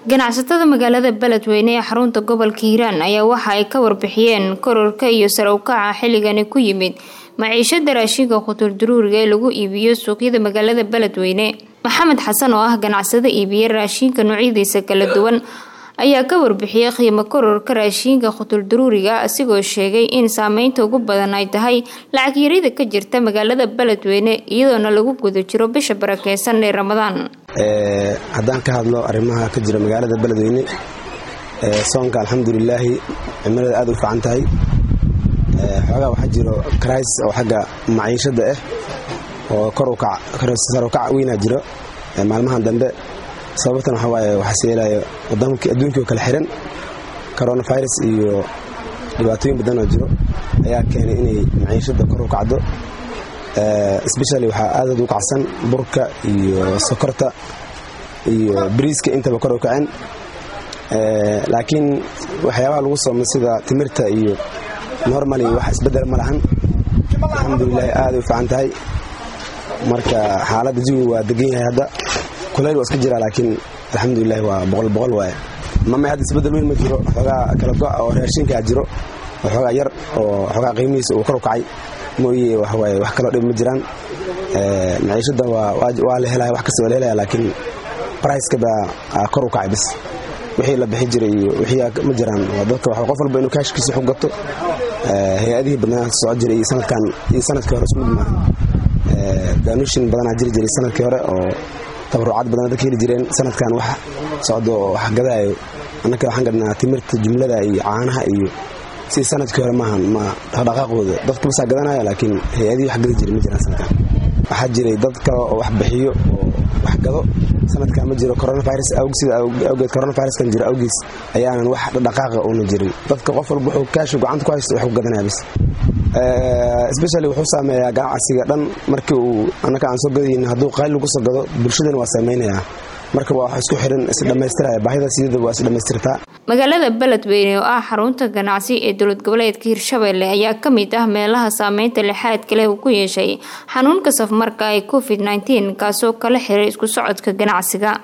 ganacsatada magaalada beledweyne ee xarunta gobolka hiiraan ayaa waxa ay ka warbixiyeen kororka iyo sare ukaca xilligani ku yimid maciishada raashinka khuturduruuriga ee lagu iibiyo suuqyada magaalada beledweyne maxamed xasan oo ah ganacsado iibiya raashinka noocyadiisa kala duwan ayaa ka warbixiyay qiimo kororka raashinka khutulduruuriga asigoo sheegay in saameynta ugu badan ay tahay lacag yarida ka jirta magaalada beledweyne iyadoona lagu guda jiro bisha barakeysan ee ramadaan haddaan ka hadlo arrimaha ka jira magaalada beledweyne soonka alxamdulilaahi cimilada aad u fiican tahay xoogaa waxaa jiro krais oo xagga maciishada ah oo korukac weynaa jiro maalmahan dambe sababtan waxaa waaye waxaas yeelayo adduunkii oo kale xiran coronavirus iyo dhibaatooyin badan oo jiro ayaa keenay inay maciishada kor u kacdo sbeshali waxaa aadaad u kacsan burka iyo sokorta iyo bariiska intaba kor u kaceen laakiin waxyaabaha lagu soomay sida timirta iyo normali wax isbedel ma lahan alxamdulilahi aaday u fiican tahay marka xaaladda jawigu waa degan yahay hadda kulayl waa iska jiraa laakiin alxamdulilahi waa boqol boqol waaye mamay hadda isbedel weyn ma jiro xoogaa kala go' oo raashinkaa jiro oo xoogaa yar oo xoogaa qiimihiisa uu kor u kacay mooye waxawaaye wax kaloo dhib ma jiraan maciishada waa la helaya wax kasta waa la helaya laakiin briceka baa kor u kacay bis wixii la bixi jiray iyo wixii ma jiraan dadka qof walba inuu kaashkiisa xog gato hay-adihii badnaa soco jiray iyo sanadkan iyo sanadkii hore ismid maaha daanushin badanaa jiri jiray sanadkii hore oo tabarucaad badan dadka heli jireen sanadkan wax socdo oo wax gadaayo annaka waxaan gadnaa timirta jumlada iyo caanaha iyo si sanadkii hore maahan ma dhaqdhaqaaqooda dadka basaa gadanaya laakiin hay-adihii wax gadi jiray ma jiraan sanadkan waxaa jiray dad kale oo wax bixiyo oo wax gado sanadkan ma jiro coronavirus sida awgeed coronaviruskan jiro awgiis ayaanan wax dhaqaaqa uuna jirin dadka qof walba wuxuu kaashu gacanta ku haysto wax ku gadanaya bis sbeshali wuxuu saameeyaa ganacsiga dhan markii uu annaka aan soo gadayn hadduu qayl lagu soo gado bulshadana waa saameynayaa marka waa wax isku xiran isdhammaystiraya baahida siyada waa isdhammaystirtaa magaalada beledweyne oo ah xarunta ganacsi ee dowlad goboleedka hirshabelle ayaa ka mid ah meelaha saameynta lixaadka leh uu ku yeeshay xanuunka safmarka ee covid nteen kaasoo kala xiray isku socodka ganacsiga